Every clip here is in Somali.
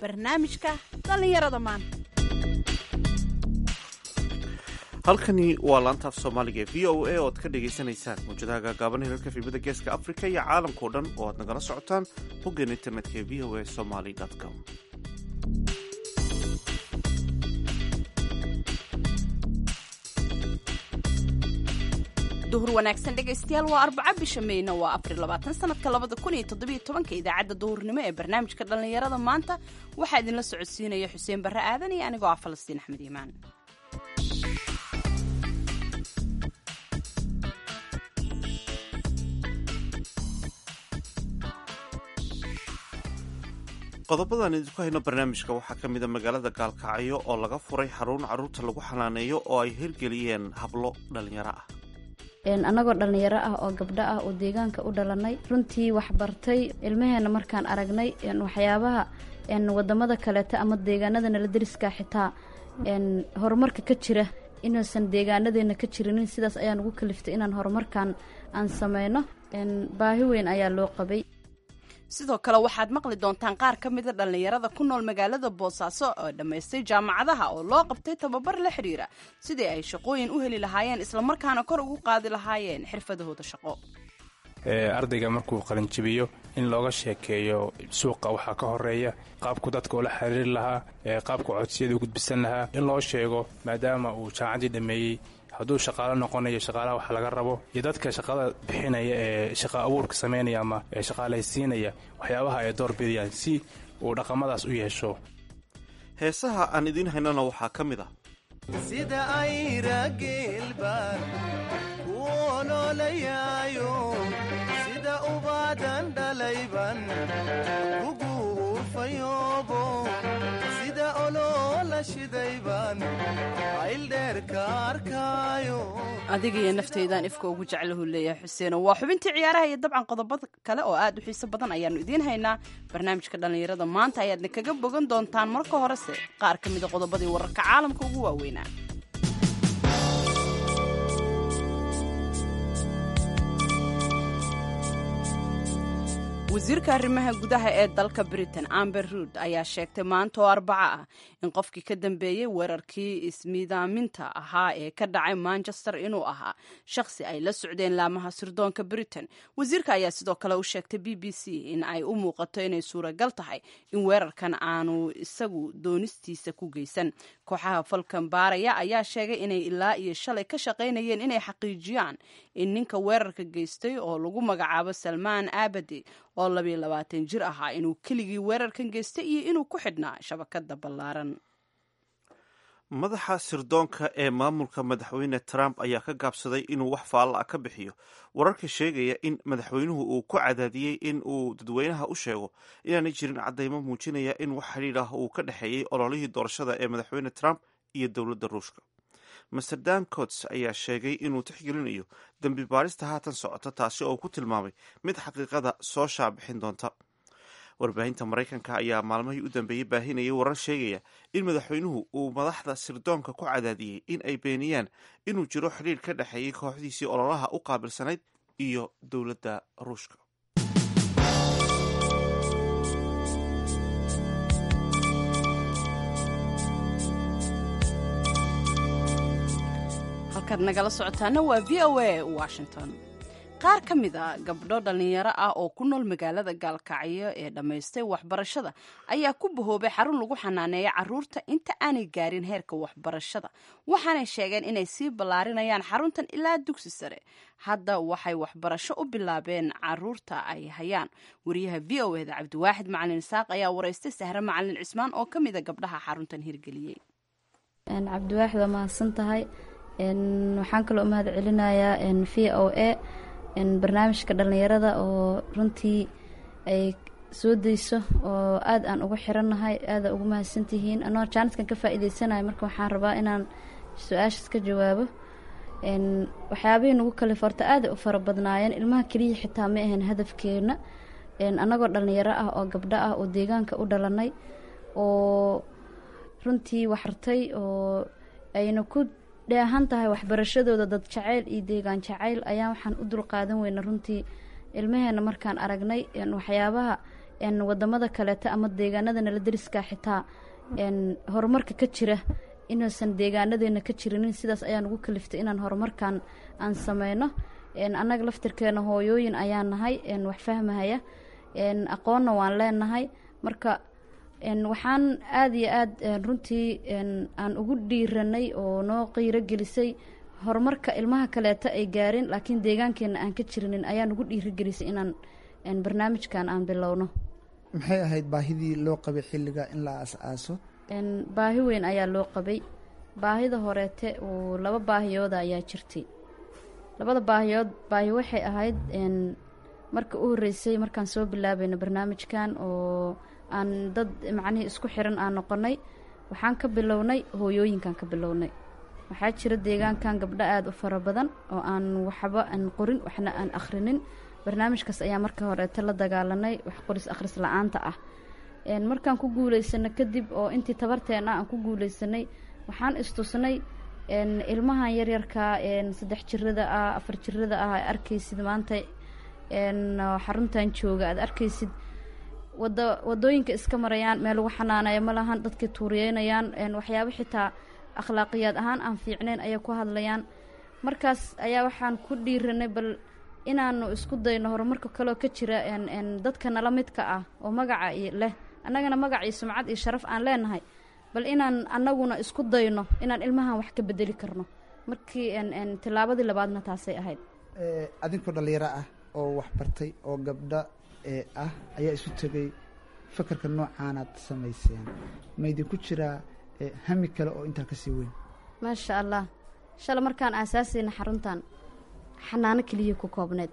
barnaamijka dhallinyarada maanta halkani waa laanta af soomaaliga ee v o a oo ad ka dhagaysanaysaan mawjadaha gaagaaban hirarka filimada geeska afrika iyo caalamkao dhan oo aad nagala socotaan boggeena internetka ee v o a somaly com duhur wanaagsan dhegaystayaal waa arbaca bisha meyna waa abril labaatan sanadka labada kun iyo toddobiyo tobanka idaacadda duhurnimo ee barnaamijka dhallinyarada maanta waxaa idinla socodsiinaya xuseen barre aadan iyo anigoo ah falastiin axmed iimaan qodobadan idinku hayno barnaamijka waxaa ka mida magaalada gaalkacyo oo laga furay xarun carruurta lagu xanaaneeyo oo ay hirgeliyeen hablo dhallinyaro ah annagoo dhallinyaro ah oo gabdho ah oo deegaanka u dhalanay runtii waxbartay ilmaheena markaan aragnay waxyaabaha wadamada kaleeta ama deegaanada nala deriska xitaa horumarka ka jira inuusan deegaanadeena ka jirinin sidaas ayaan ugu kaliftay inaan horumarkan aan sameyno baahi weyn ayaa loo qabay sidoo kale waxaad maqli doontaan qaar ka mida dhallinyarada ku nool magaalada boosaaso oo dhammaystay jaamacadaha oo loo qabtay tababar la xidhiira sidii ay shaqooyin u heli lahaayeen islamarkaana kor ugu qaadi lahaayeen xirfadahooda shaqo ardayga markuu qalinjibiyo in looga sheekeeyo suuqa waxaa ka horeeya qaabku dadka ula xiriiri lahaa qaabku codsiyada u gudbisan lahaa in loo sheego maadaama uu jaamacaddii dhammeeyey hadduu shaqaalo noqonayo shaqaalaha wax laga rabo iyo dadka shaqada bixinaya ee shaqa abuurka samaynaya ama shaqaalaysiinaya waxyaabaha ay door bidayaan si uu dhaqamadaas u yeesho heesaha aan idiin haynana waxaa ka mid ah sida ayrageelbaan ku oloolayaayo sida ubaadan dhalayban kuguurfayoobo sida oloola shidayban ayldheerka arkaayo adigiyo naftaydan ifka ugu jeclahu leeyahay xuseeno waa xubintii ciyaaraha iyo dabcan qodobo kale oo aad u xiiso badan ayaannu idiin haynaa barnaamijka dhallinyarada maanta ayaadna kaga bogan doontaan marka horese qaar ka mida qodobadii wararka caalamka ugu waaweynaa wasiirka arrimaha gudaha ee dalka britain amber ruud ayaa sheegtay maanta oo arbaco ah in qofkii ka dambeeyey weerarkii ismiidaaminta ahaa ee ka dhacay manchester inuu ahaa shakhsi ay la socdeen laamaha sirdoonka britain wasiirka ayaa sidoo kale u sheegtay b b c in ay u muuqato inay suuragal tahay in weerarkan aanu isagu doonistiisa ku geysan kooxaha falkan baaraya ayaa sheegay inay ilaa iyo shalay ka shaqaynayeen inay xaqiijiyaan in ninka weerarka geystay oo lagu magacaabo salmaan abadi oo labiyo labaatan jir ahaa inuu keligii weerarkan geystay iyo inuu ku xidhnaa shabakada ballaaran madaxa sirdoonka ee maamulka madaxweyne trump ayaa ka gaabsaday inuu wax faalla ah ka bixiyo wararka sheegaya in madaxweynuhu uu ku cadaadiyey in uu dadweynaha u sheego inaanay jirin caddaymo muujinaya in wax xidhiidh ah uu ka dhexeeyey ololihii doorashada ee madaxweyne trump iyo dowladda ruushka master dan cots ayaa sheegay inuu tixgelinayo dembi baarista haatan socota taasi oo ku tilmaamay mid xaqiiqada soo shaabixin doonta warbaahinta maraykanka ayaa maalmihii u dambeeyey baahinayay warar sheegaya in madaxweynuhu uu madaxda sirdoonka ku cadaadiyey in ay beeniyaan inuu jiro xidhiidh ka dhexeeyey kooxdiisii ololaha u qaabilsanayd iyo dowladda ruushka halkaad nagala socotaana waa v o a washington qaar ka mid a gabdho dhallinyaro ah oo ku nool magaalada gaalkacyo ee dhammaystay waxbarashada ayaa ku bahoobay xarun lagu xanaaneeya caruurta inta aanay gaarin heerka waxbarashada waxaanay sheegeen inay sii ballaarinayaan xaruntan ilaa dugsi sare hadda waxay waxbarasho u bilaabeen caruurta ay hayaan wariyaha v o eda cabdiwaaxid macalin isaaq ayaa waraystay sahre macalin cismaan oo ka mid a gabdhaha xaruntan hirgeliyey cabdiwaaxid waa mahadsan tahay waxaan kaloo mahad celinayaa v o a barnaamijka dhallinyarada oo runtii ay soo dayso oo aada aan ugu xirannahay aada ugu mahadsantihiin anoo jaanadkan ka faa-iideysanayo marka waxaan rabaa inaan su-aashaas ka jawaabo waxyaabihii nagu kale forta aada u fara badnaayeen ilmaha keliya xitaa ma ahayn hadafkeena annagoo dhallinyaro ah oo gabdho ah oo deegaanka u dhalanay oo runtii waxartay oo ayna ku dheehan tahay waxbarashadooda dad jacayl iyo deegaan jacayl ayaan waxaan u dulqaadan weyna runtii ilmaheena markaan aragnay waxyaabaha n wadamada kaleeta ama deegaanada nala deriska xitaa n horumarka ka jira inuusan deegaanadeena ka jirinin sidaas ayaan ugu kaliftay inaan horumarkan aan sameyno n annaga laftirkeena hooyooyin ayaan nahay n wax fahmahaya n aqoonna waan leenahay marka n waxaan aada iyo aad runtii n aan ugu dhiiranay oo noo qiiro gelisay horumarka ilmaha kaleeta ay gaareen laakiin deegaankeena aan ka jirinin ayaan ugu dhiirigelisay inaan n barnaamijkan aan bilowno maxay ahayd baahidii loo qabay xilliga in la aas-aaso n baahi weyn ayaa loo qabay baahida horeete oo laba baahiyooda ayaa jirtay labada baahiyood baahi waxay ahayd n marka u horreysay markaan soo bilaabayno barnaamijkan oo aan dad macnihii isku xiran aan noqonay waxaan ka bilownay hooyooyinkan ka bilownay waxaa jira deegaankan gabdho aada u fara badan oo aan waxba aan qorin waxna aan akhrinin barnaamijkaas ayaa marka horeete la dagaalanay wax qoris akhris la-aanta ah markaan ku guuleysano kadib oo intii tabarteena aan ku guuleysanay waxaan istusnay ilmahan yaryarka saddex jirada ah afar jirada ah aad arkaysid maanta xaruntan jooga aad arkaysid wada wadooyinka iska marayaan meel lagu xanaanaya ma lahan dadkii tuuriyeynayaan waxyaabo xitaa akhlaaqiyaad ahaan aan fiicneyn ayay ku hadlayaan markaas ayaa waxaan ku dhiiranay bal inaanu isku dayno horumarka kaleo ka jira dadka nala midka ah oo magaca leh annagana magac iyo sumcad iyo sharaf aan leenahay bal inaan annaguna isku dayno inaan ilmahan wax ka bedeli karno markii tilaabadii labaadna taasay ahayd adinkoo dhallinyaro ah oo waxbartay oo gabdho ah ayaa isu tegay fakarka noocaanaad samayseen ma idinku jiraa hami kale oo intaa kasii weyn maasha allah shala markaan aasaasayna xaruntan xanaano keliya ku koobneed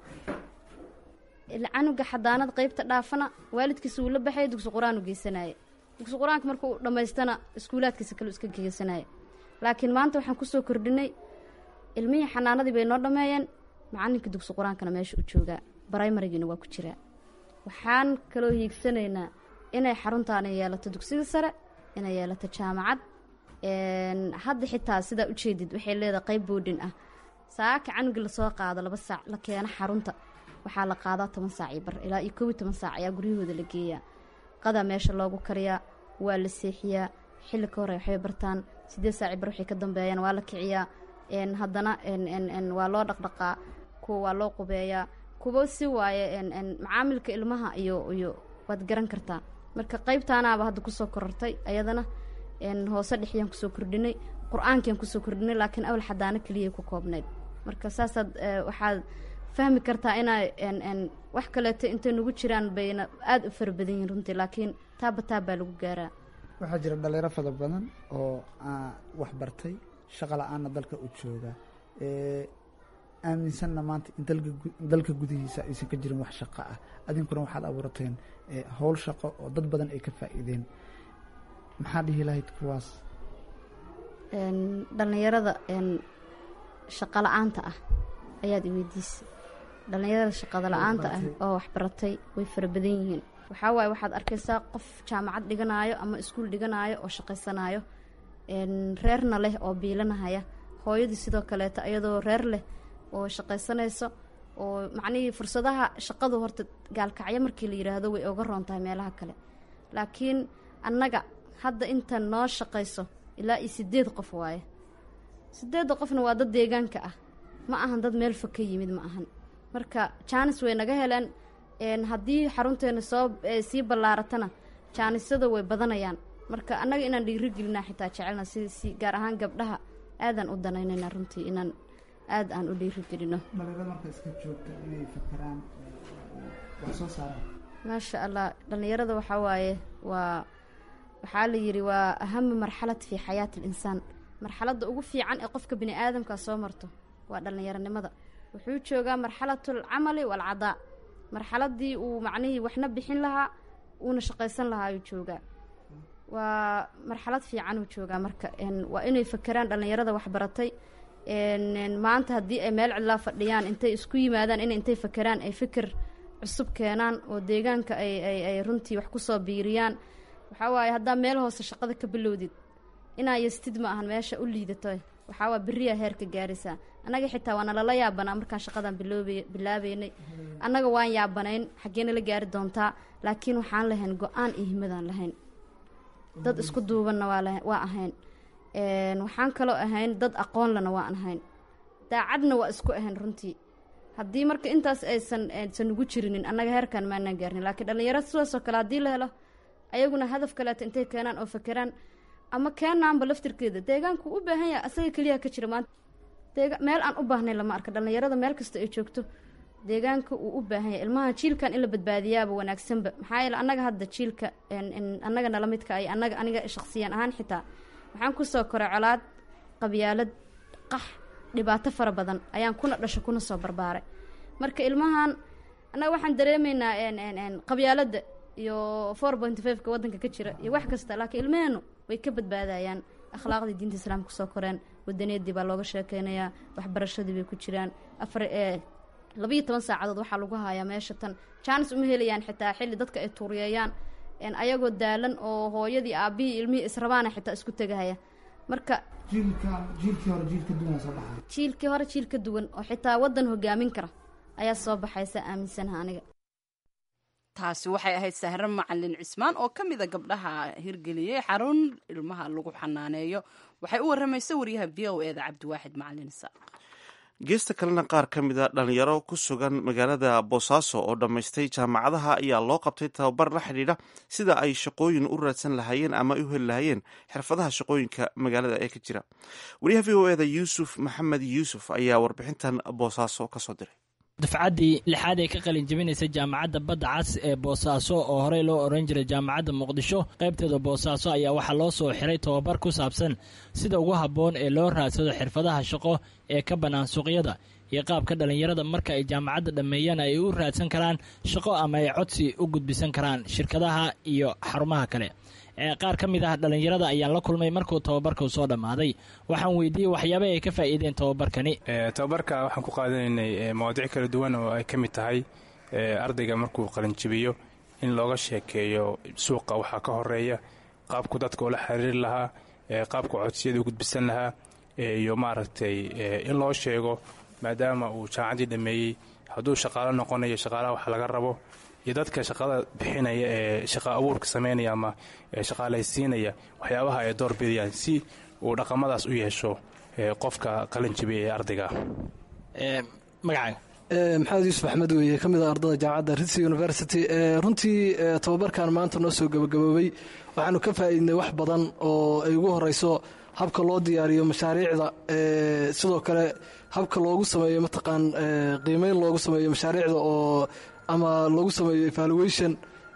canuga xadaanad qeybta dhaafana waalidkiisa wuu la baxaya dugsi qur-aan u geysanaya dugsi qur-aanka markuu dhammaystana iskuulaadkiisa kale iska geysanaya laakiin maanta waxaan kusoo kordhinay ilmihii xanaanadii bay noo dhammeeyeen macalinka dugsi qur-aankana meesha u joogaa brimarigiina waa ku jiraa waxaan kaloo hiigsanaynaa inay xaruntaana yeelato dugsiga sare inay yeelato jaamacad hadda xitaa sidaa ujeedid waxay leedahay qeyb boodhin ah saaka canugi lasoo qaado laba saac la keeno xarunta waxaa la qaadaa toban saac iyo bar ilaa iyo kow iyo toban saac ayaa guryahooda la geeyaa qadaa meesha loogu kariyaa waa la seexiyaa xilli ka hore waxbay bartaan siddeed saaci bar waxay ka dambeeyaan waa la kiciyaa haddana waa loo dhaqdhaqaa kuwa waa loo qubeeyaa kuwa si waaye macaamilka ilmaha iyo iyo waad garan kartaa marka qeybtaanaaba hadda kusoo korortay ayadana hoose dhexyaan kusoo kordhinay qur-aankiaan kusoo kordhinay laakiin awal xadaano keliyay ku koobnayd marka saasaad waxaad fahmi kartaa inaa wax kaleeto intay nagu jiraan bayna aada u fara badan yihin runtii laakiin taaba taab baa lagu gaaraa waxaa jira dhalinyaro fada badan oo wax bartay shaqa la-aanna dalka u jooga aaminsanna maanta in dalka gudihiisa aysan ka jirin wax shaqo ah adinkuna waxaad abuurateen howl shaqo oo dad badan ay ka faa'iideen maxaa dhihi lahayd kuwaas dhallinyarada shaqo la-aanta ah ayaad iweydiisay dhallinyarada shaqada la-aanta ah oo waxbaratay way fara badan yihiin waxaa waaye waxaad arkaysaa qof jaamacad dhiganaayo ama iskuul dhiganaayo oo shaqaysanaayo reerna leh oo biilanahaya hooyadii sidoo kaleeto iyadoo reer leh oo shaqaysanayso oo macnihii fursadaha shaqadu horta gaalkacyo markii la yidhaahdo way oga roon tahay meelaha kale laakiin annaga hadda inta noo shaqayso ilaa iyo sideed qof waaye sideedda qofna waa dad deegaanka ah ma ahan dad meel fog ka yimid ma ahan marka jaanis way naga heleen haddii xarunteena soo sii ballaaratana jaanisyada way badanayaan marka annaga inaan dhiirigelinaa xitaa jecelna si si gaar ahaan gabdhaha aadaan u danaynayna runtii inaan aad aan u dhiirigelino dhalinyarada marka iska joogta inay fakaraan wax soo saaraan maasha allah dhallinyarada waxaa waaye waa waxaa la yidhi waa ahama marxalad fii xayaati alinsaan marxaladda ugu fiican ee qofka bini aadamka soo marto waa dhallinyaronimada wuxuu joogaa marxalatul camali waalcadaa marxaladii uu macnihii waxna bixin lahaa uuna shaqaysan lahaa ayuu joogaa waa marxalad fiican uu joogaa marka waa inay fakeraan dhallinyarada waxbaratay maanta haddii ay meel cidlaa fadhiyaan intay isku yimaadaan in intay fakeraan ay fikir cusub keenaan oo deegaanka ay ay ay runtii wax kusoo biiriyaan waxaa waaye haddaa meel hoose shaqada ka bilowdid inaa yastid ma ahan meesha u liidato waxaa waa beriyaa heerka gaaraysaa annaga xitaa waa nalala yaabanaa markaan shaqadan biloobay bilaabeynay annaga waan yaabanayn xaggeena la gaari doontaa laakiin waxaan lahayn go-aan iyo himadaan lahayn dad isku duubanna waa la waa ahayn waxaan kaloo ahayn dad aqoon lana waan ahayn daacadna waa isku ahayn runtii haddii marka intaas aysan aysan ugu jirinin annaga heerkan maanaan gaarnin laakiin dhallinyaro sidaasoo kale haddii la helo ayaguna hadaf kaleeto intay keenaan oo fakeraan ama keenaanba laftirkeeda deegaanku u baahan yahay asaga keliya ka jira maanta deega meel aan u baahnayn lama arka dhallinyarada meel kasta ay joogto deegaanka uu u baahan yahay ilmaha jiilkan in la badbaadiyaaba wanaagsanba maxaa yeele annaga hadda jiilka annaga nala midka ay annaga aniga shakhsiyan ahaan xitaa waxaan kusoo koray colaad qabyaalad qax dhibaato fara badan ayaan kuna dhasho kuna soo barbaaray marka ilmahan annaga waxaan dareemaynaa qabyaaladda iyo four point fiveka waddanka ka jira iyo wax kasta laakiin ilmaheennu way ka badbaadayaan akhlaaqdii diinta islaamka kusoo koreen wadaniyadii baa looga sheekeynayaa waxbarashadii bay ku jiraan afar labayo toban saacadood waxaa lagu hayaa meesha tan jaanis uma helayaan xitaa xilli dadka ay tuuriyeeyaan ayagoo daalan oo hooyadii aabihii ilmihii israbaana xitaa isku tegahaya marka jiilkii hore jiil ka duwan soo baxay jiilkii hore jiil ka duwan oo xitaa waddan hogaamin kara ayaa soo baxaysa aaminsanaha aniga taasi waxay ahayd sahre macalin cismaan oo ka mida gabdhaha hirgeliyey xarun ilmaha lagu xanaaneeyo waxay u warramaysa wariyaha v o e da cabdiwaaxid macalin isaaq geesta kalena qaar ka mida dhalinyaro ku sugan magaalada boosaaso oo dhammaystay jaamacadaha ayaa loo qabtay tababar la xidhiidha sida ay shaqooyin u raadsan lahaayeen ama ay u heli lahaayeen xirfadaha shaqooyinka magaalada ee ka jira wariyaha v o e da yuusuf maxamed yuusuf ayaa warbixintan boosaaso kasoo diray dufcaddii lixaad ee ka qalin jebinaysa jaamacadda badda cas ee boosaaso oo horey loo oran jiray jaamacadda muqdisho qaybteeda boosaaso ayaa waxaa loo soo xiray tobabar ku saabsan sida ugu habboon ee loo raadsado xirfadaha shaqo ee ka bannaan suuqyada iyo qaabka dhallinyarada marka ay jaamacadda dhammeeyaan ay u raadsan karaan shaqo ama ay codsi u gudbisan karaan shirkadaha iyo xarumaha kale qaar ka mid ah dhallinyarada ayaan la kulmay markuu tababarku soo dhammaaday waxaan weydiiyey waxyaaba ay ka faa'iideen tababarkani tababarka waxaan ku qaadanaynay mawaadiic kala duwan oo ay ka mid tahay ardayga markuu qalinjibiyo in looga sheekeeyo suuqa waxaa ka horeeya qaabku dadka ula xiriiri lahaa qaabku codsiyada u gudbisan lahaa iyo maaragtay in loo sheego maadaama uu jaamacaddii dhammeeyey hadduu shaqaalo noqonayo shaqaalaha wax laga rabo iyo dadka shaqada bixinaya ee shaqa abuurka samaynaya ama shaqaalaysiinaya waxyaabaha ay door bidayaan si uu dhaqamadaas u yeesho qofka qalin jibiya ee ardayga magacaaga maxamed yuusuf axmed weeye ka mid a ardada jaamacadda ritsi university runtii tababarkan maanta noo soo gabagaboobay waxaanu ka faa'iidnay wax badan oo ay ugu horeyso habka loo diyaariyo mashaariicda sidoo kale habka loogu sameeyo mataqaan qiimeyn loogu sameeyo mashaariicda oo ama loogu sameeyo evaluation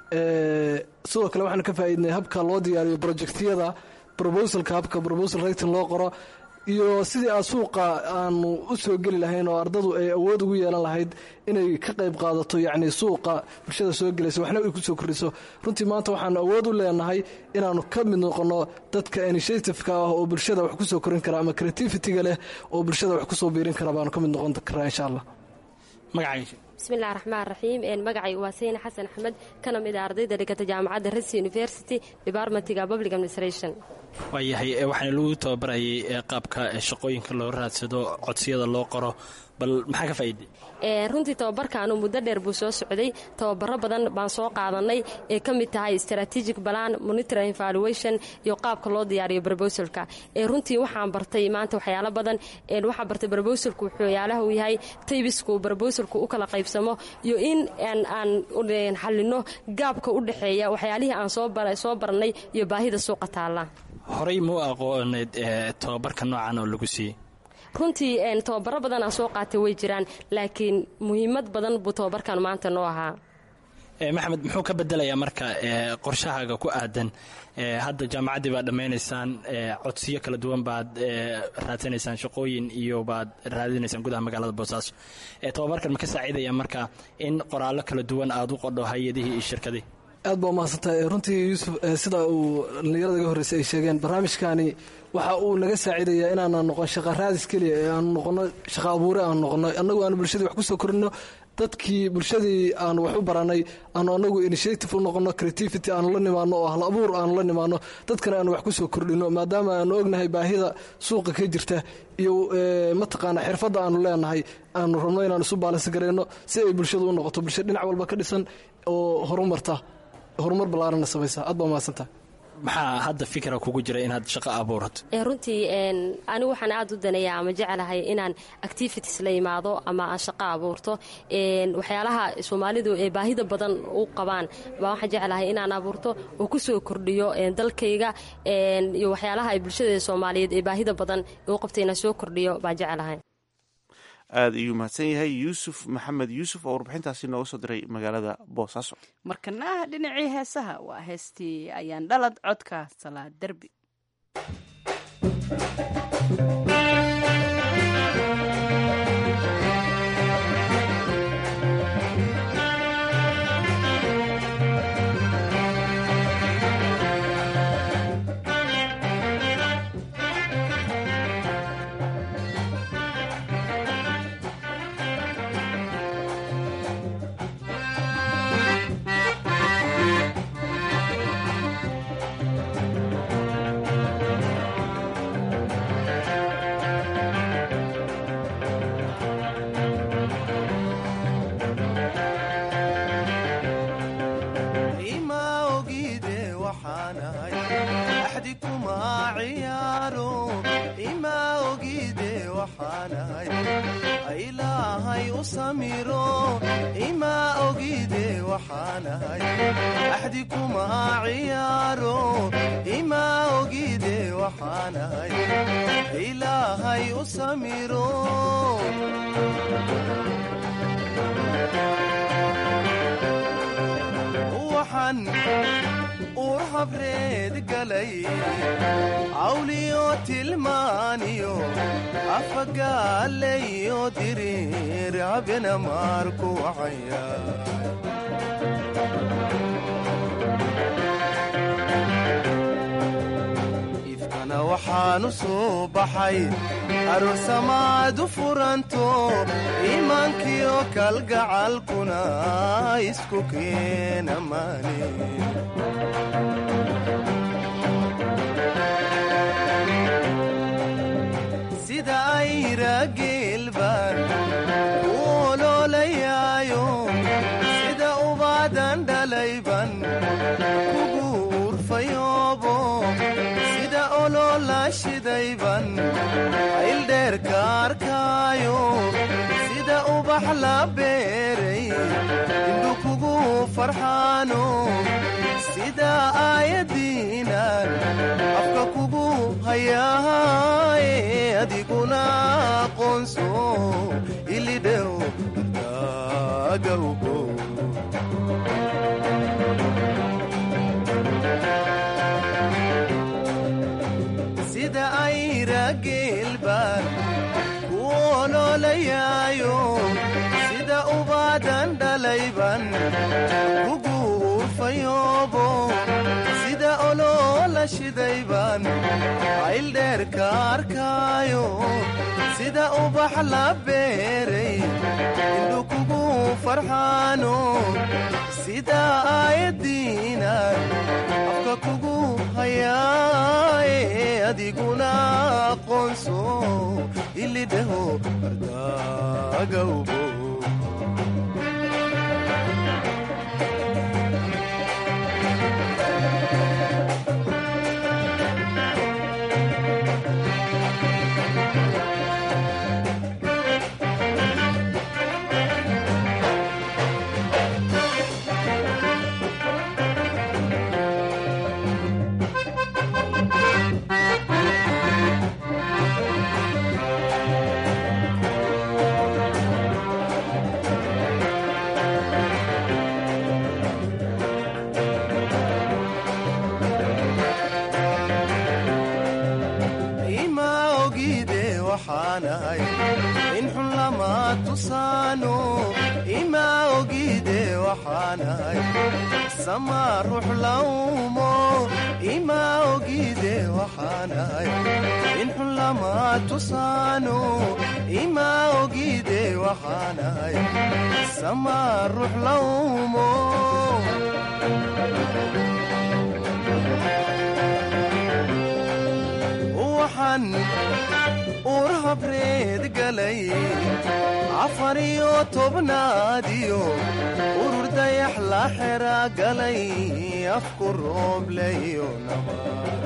sidoo kale waxaanu ka faa'iidnay habka loo diyaariyo projectyada proposalka habka proposal rating loo qoro iyo sidii aa suuqa aanu u soo geli lahayn oo ardadu ay awood ugu yeelan lahayd inay ka qayb qaadato yacni suuqa bulshada soo gelaysa waxna ay ku soo kordhiso runtii maanta waxaanu awood u leenahay inaannu ka mid noqonno dadka initiativeka ah oo bulshada wax ku soo korin kara ama creativity-ga leh oo bulshada wax ku soo biirin kara baanu ka mid noqon karaa insha allah magacaaga bismillahi raxmaan raxiim magacay waa sayne xasan axmed kana mid a ardayda dhigata jaamacadda resi university departmentiga public administration waayahay waxaana lagu tababarayay qaabka shaqooyinka loo raadsado codsiyada loo qoro bal maxaa ka faa'iiday runtii tababarkaanu muddo dheer buu soo socday tababaro badan baan soo qaadanay ee ka mid tahay strategic plan monitoring evaluation iyo qaabka loo diyaariyo brobosalka runtii waxaan bartay maanta waxyaalo badan waxaan bartay brobosalku waxyaalaha uu yahay taybisku brobosalku u kala qaybsamo iyo in aan xalino gaabka u dhexeeya waxyaalihii aan soo baranay iyo baahida suuqa taalla horey muu aqooneed tababarka noocan oo lagu siiyey runtii tababaro badan aan soo qaatay way jiraan laakiin muhiimad badan buu tababarkan maanta noo ahaa maxamed muxuu ka bedelayaa marka qorshahaaga ku aadan hadda jaamacaddii baad dhammaynaysaan codsiyo kala duwan baad raadsanaysaan shaqooyin iyo baad raadinaysaan gudaha magaalada boosaaso tababarkan ma ka saaciidaya marka in qoraallo kala duwan aad u qodho hay-adihii iyo shirkadii aad baa umahadsantahay runtii yuusuf sida uu dhallinyarada ga horreysay ay sheegeen barnaamijkani waxa uu naga saaciidayaa inaanan noqon shaqa raadis keliya ee aanu noqono shaqa abuure aanu noqono annagu aanu bulshadii wax ku soo korino dadkii bulshadii aanu wax u baranay aanu anagu initiative u noqono creativity aanu la nimaano oo hal abuur aanu la nimaano dadkana aanu wax ku soo kordhino maadaama aanu ognahay baahida suuqa ka jirta iyo mataqaana xirfadda aanu leenahay aanu rabno inaanu isu baalansi gareyno si ay bulshadu u noqoto bulsha dhinac walba ka dhisan oo horumarta horumar ballaarana samaysa aad baa mahadsantaha maxaa hadda fikra kugu jira inaad shaqo abuurato runtii anigu waxaan aad u daneeyaa ama jeclahay inaan activities la imaado ama aan shaqo abuurto waxyaalaha soomaalidu ee baahida badan u qabaan baa waxaan jeclahay inaan abuurto oo ku soo kordhiyo dalkayga iyo waxyaalaha ay bulshada soomaaliyeed ee baahida badan u qabta inaan soo kordhiyo baan jeclahay aada ayuu mahadsan yahay yuusuf maxamed yuusuf oo warbixintaasi nooga soo diray magaalada boosaaso markana dhinacii heesaha waa heestii ayaan dhalad codka salaad derbi ilaahay u samiro imaa ogide waxaanahay axdi kuma ciyaaro imaa ogide waxaanahay ilaahay u samiro waxaan uur habreed galay cawliyo tilmaaniyo afagaalayo diriir habena maarku wacaya ifkana waxaanu soo baxay aroosamaad u furanto iimaankiyo kalgacalkuna isku keena maani sida ayra geelbaan u oloolayaayo sida ubaadan dhalayban kugu urfayoobo sida oloola shidayban ayldheerka arkaayo sida ubax la beeray indhu kugu farxaano sida aayadiinan afka kugu hayaaye adiguna aqoonso ilidhew daagawgo sida ayra geelbaan ku oloolayaayo sida ubaadan dhalayban kugu urfayoobo sida oloola shidayban ayldheerka arkaayo sida ubax la beeray indhu kugu farxaano sida aayadiinan afka kugu hayaaye adiguna aqoonso ilidheho ardagawbo ima ogide waxaanahay in xun lama tusaano ima ogide waxaanahay sama ruux lawmo ima ogide waxaanahay in xun lama tusaano ima ogide waxaanahay samaa ruux lawmo waxaan uur habreed galay afar iyo tobnaadiyo urur dayax la xera galay afku roobleyo naba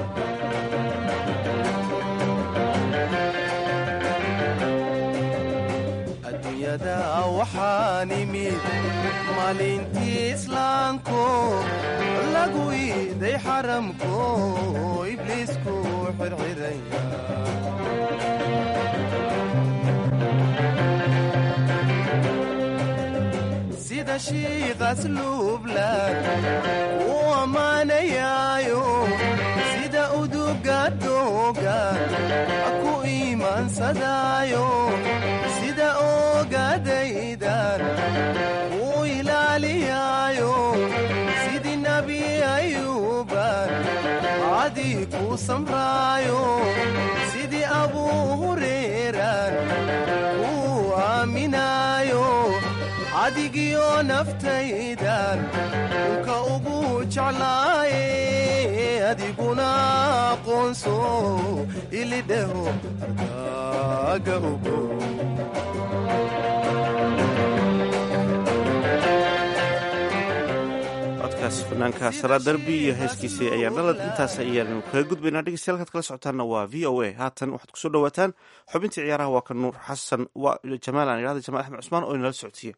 adduunyada waxaan imid maalintii islaamko lagu iiday xaramko ibliisku xirxiraya sida shiiqas luublan u ammaanayaayo sida uduga dooga ku iimaansadaayo sida ogadaydan u ilaaliyaayo sidii nebi ayuuban cadii ku samraayo sidii abuu hureeran ku aaminaayo adigiyo naftaydan unka ugu jeclaaye adiguna aqoonso ilidheho ardaaga ugo codkaas fanaanka saraa darbi iyo heeskiisii ayaan dhalad intaas ayaanu kaga gudbaynaa dhegeystayaal halkaad kala socotaanna waa v o a haatan waxaad kusoo dhawaataan xubintii ciyaaraha waa ka nuur xasan waa jamaal aan idhahda jamaal axmed cusmaan oo inala socodsiiya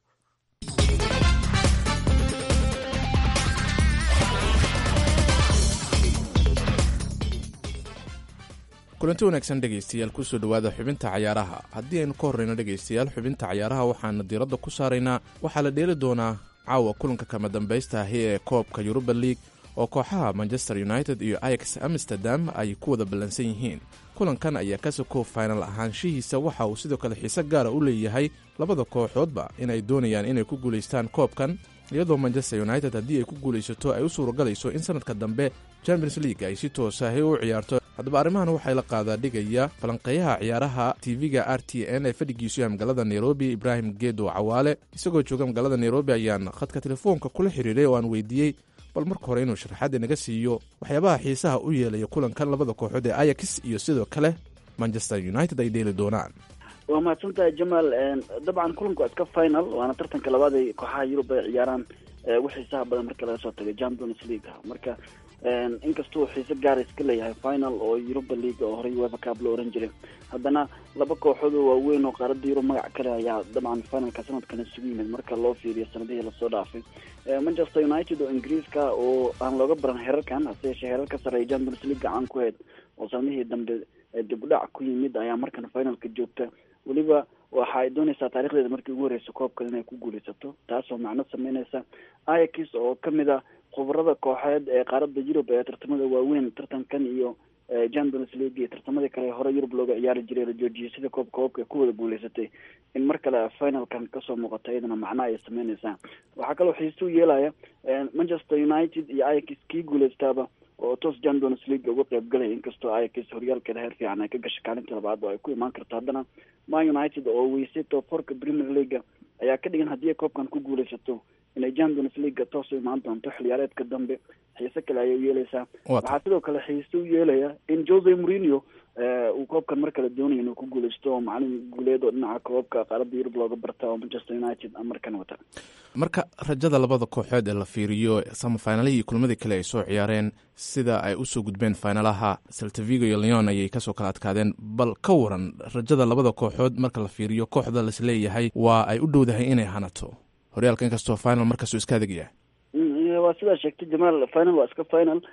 kulanti wanaagsan dhegaystayaal kusoo dhowaada xubinta cayaaraha haddii aynu ka horreyno dhegaystayaal xubinta cayaaraha waxaana diiradda ku saaraynaa waxaa la dheeli doonaa caawa kulanka kama dambaysta ahi ee koobka yuruba league oo kooxaha manchester united iyo ayax amsterdam ay ku wada ballansan yihiin kulankan ayaa ka soko final ahaanshihiisa waxa uu sidoo kale xiise gaara u leeyahay labada kooxoodba inay doonayaan inay ku guulaystaan koobkan iyadoo manchester united haddii ay ku guulaysato ay u suuragalayso in sanadka dambe champions league ay si toosahi u ciyaarto haddaba arrimahan waxay la qaadaa dhigaya falanqeeyaha ciyaaraha tv-ga r t n ee fadhigiisu yahay magaalada nairobi ibraahim geedo cawaale isagoo jooga magaalada nairobi ayaan khadka telefoonka kula xiriiray oo aan weydiiyey bal marka hore inuu sharaxaad inaga siiyo waxyaabaha xiisaha u yeelaya kulankan labada kooxood ee ayax iyo sidoo kale manchester united ay dheeli doonaan waa mahadsantahay jamaal dabcan kulanku waa iska final waana tartanka labaad ay kooxaha yurub ay ciyaaraan ugu xiisaha badan marka laga soo tagay champions league marka inkastuu xiise gaara iska leeyahay final oo yuruba league oo horey weva cab loo oran jiray haddana laba kooxood oo waaweyn oo qaaradda yurub magac kale ayaa dabcan finalka sanadkan isugu yimid marka loo fiiriyo sanadihii lasoo dhaafay manchester united oo ingiriiska oo aan looga baran herarkan hase yeeshee herar ka sarreeya champions league gacan ku heyd oo sanadihii dambe dib u dhac ku yimid ayaa markan finalka joogta weliba waxa ay doonaysaa taarikhdeeda markii ugu horreysa koobkan inay ku guulaysato taasoo macno sameyneysa ayax oo kamid a khubarada kooxeed ee qaaradda yurub ee tartamada waaweyn tartankan iyo champions league iyo tartamadii kale hore yurub looga ciyaari jiray la joojiyay sida koob koobka ku wada guulaysatay in mar kale finalkan kasoo muuqata iyadana macno ay sameyneysaa waxaa kaloo xiise u yeelaya manchester united iyo ayax kii guulaystaaba oo toos champions league uga qeyb galaya inkastoo ayax horyaalkeeda heer fiican ay ka gashay kaalinta labaad oo ay ku imaan karto haddana man united oo weysay toforka premier leaga ayaa ka dhigan haddii ay koobkan ku guulaysato inay champions leaga toos u imaan doonto xiliyaareedka dambe xiise kale ayay u yeeleysaa waxaa sidoo kale xiise u yeelaya in jose mourinho uu koobkan mar kale doonaya inuu ku guulaysto oo macalin guuleed oo dhinaca koobka qaaradda yurub looga barta oo manchester united markan wata marka rajada labada kooxood ee la fiiriyo samafinalihii iyo kulmadii kale ay soo ciyaareen sida ay usoo gudbeen finalaha saltavigo iyo leon ayay kasoo kala adkaadeen bal ka waran rajada labada kooxood marka la fiiriyo kooxda lasleeyahay waa ay u dhowdahay inay hanato horyaalka inkastoo final markaasuu iska adag yahay waa sidaa sheegtay jamaal final waa iska final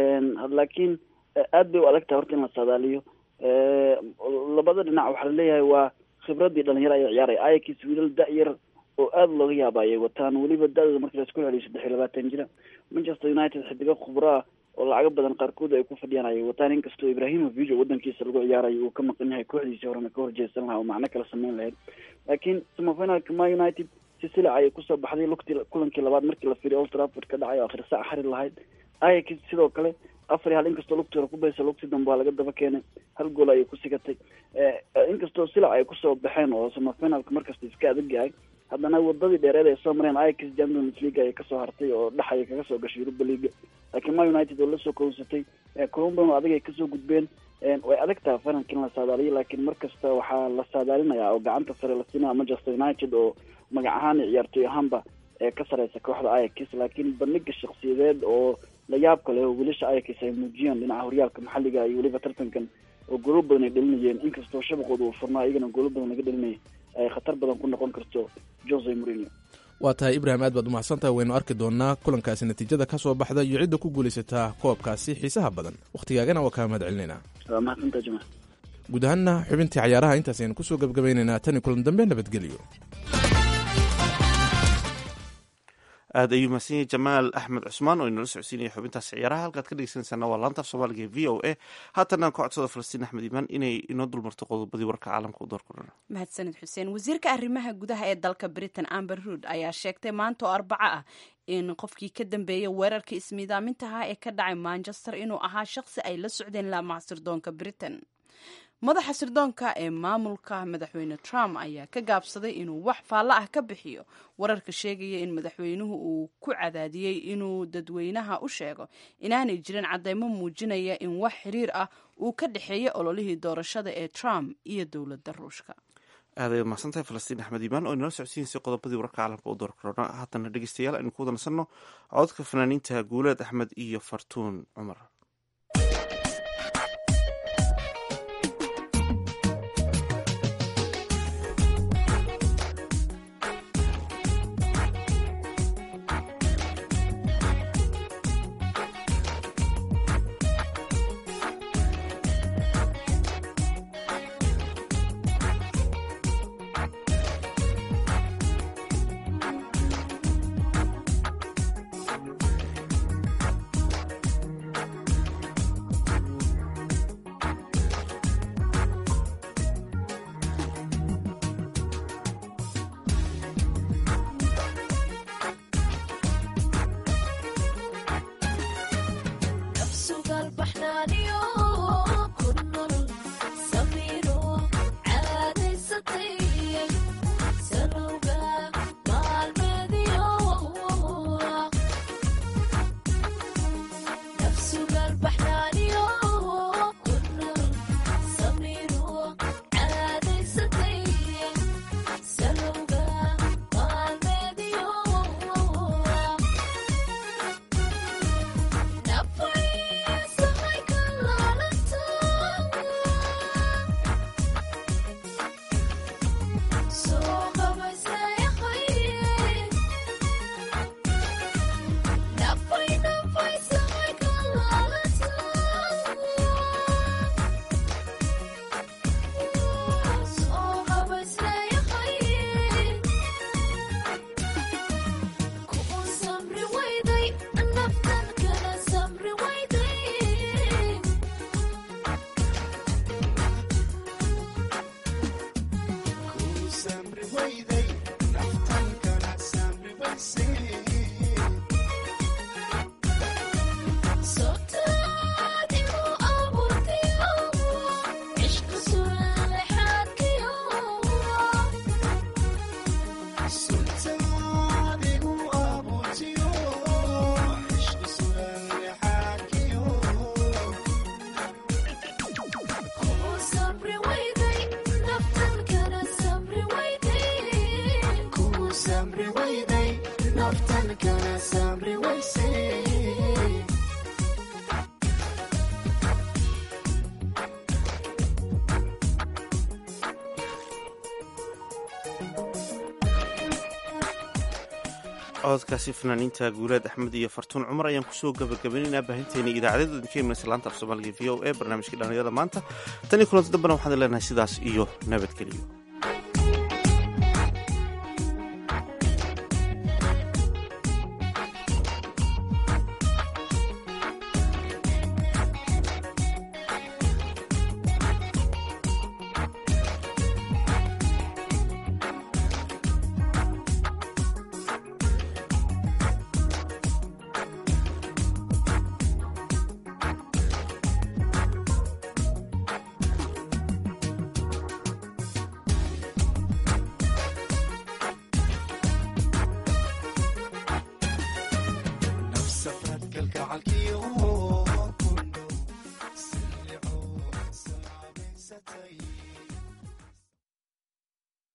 laakiin aad bay u adag tahay horta in la saadaaliyo labada dhinac waxaa laleeyahay waa khibradii dhalinyaro ayaa ciyaaraya ayax wiilal da-yar oo aada looga yaaba ayay wataan weliba da-dooda marki laisku celiyo saddex iyo labaatan jira manchester united xidigo khubraa oo lacago badan qaarkood ay ku fadhiyaan ayay wataan inkastoo ibrahimovic oo wadankiisa lagu ciyaarayo uu ka maqan yahay kooxdiisii horena ka horjeesan lahaa oo macno kala sameyn lahayd laakiin samafinalka ma united si silic ayay kusoo baxday lugtii kulankii labaad markii la fiiriyo old trafford ka dhacay oo akhir saac xari lahayd ayax sidoo kale afar iyo hal inkastoo lugtii hore ku baysa lugtii dambe waa laga daba keenay hal gool ayay ku sigatay inkastoo silac ay kusoo baxeen oo samafinalka markasta iska adag yahay haddana wadadii dheereed ay soo mareen ix champions league ayay kasoo hartay oo dhex ayay kaga soo gashay europa league laakiin ma united oo lasoo kowsatay colombian adag ay kasoo gudbeen way adag tahay finalka in la saadaaliyo laakiin markasta waxaa la saadaalinayaa oo gacanta sare la siinaya manchester united oo magac ahaan iyo ciyaartoy ahaanba ee ka sareysa kooxda ix laakiin bandhiga shaksiyadeed oo la yaab kale oo wiilasha ix ay muujiyeen dhinaca horyaalka maxalliga iyo weliba tartankan oo goolo badan ay dhalinayeen inkastoo shabaqooda uu furnaa iyagana goolo badan laga dhalinayay ay khatar badan ku noqon karto jose mourinho waa tahay ibrahim aad baad umahadsantahay waynu arki doonaa kulankaasi natiijada ka soo baxda iyo cidda ku guulaysataa koobkaasi xiisaha badan wakhtigaagana waa kaa mahad celinaynaa waa mahadsantaa jamaal guud ahaanna xubintii cayaaraha intaas aynu kusoo gebgabaynaynaa tan iyo kulan dambe nabadgelyo aad ayuu mahadsan yahay jamaal axmed cusmaan oo inala socodsiinaya xubintaas ciyaaraha halkaad ka dhegeysanaysaana waa laanta af soomaaliga e v o a haatan aan ka codsada falastiin axmed iimaan inay inoo dulmarto qodobadii warka caalamka u doorkudhana mahadsanid xuseen wasiirka arrimaha gudaha ee dalka britain amber rood ayaa sheegtay maanta oo arbaco ah in qofkii ka dambeeyay weerarka ismiidaamintaha ee ka dhacay manchester inuu ahaa shaqsi ay la socdeen laamaha sirdoonka britain madaxa sirdoonka ee maamulka madaxweyne trump ayaa ka gaabsaday inuu wax faallo ah ka bixiyo wararka sheegaya in madaxweynuhu uu ku cadaadiyey inuu dadweynaha u sheego inaanay jirin cadeymo muujinaya in wax xiriir ah uu ka dhexeeya ololihii doorashada ee trump iyo dowladda ruushka aaday mahadsantahay falastiin axmed iimaan oo inala socodsiinaysay qodobadii wararka caalamka u door korona haatana dhegeystayaal aynu ku wada nasanno cododka fanaaniinta guuleed axmed iyo fartuun cumar cododkaasi fanaaniinta guuleed axmed iyo fartuun cumar ayaan kusoo gabagabaynaynaa baahinteena idaacadeeda idinka imanaysa laanta af soomaaliga v o e barnaamijkii dhallinyarada maanta tan iyo kulanti dambena waxaan leenahay sidaas iyo nabadgeliyo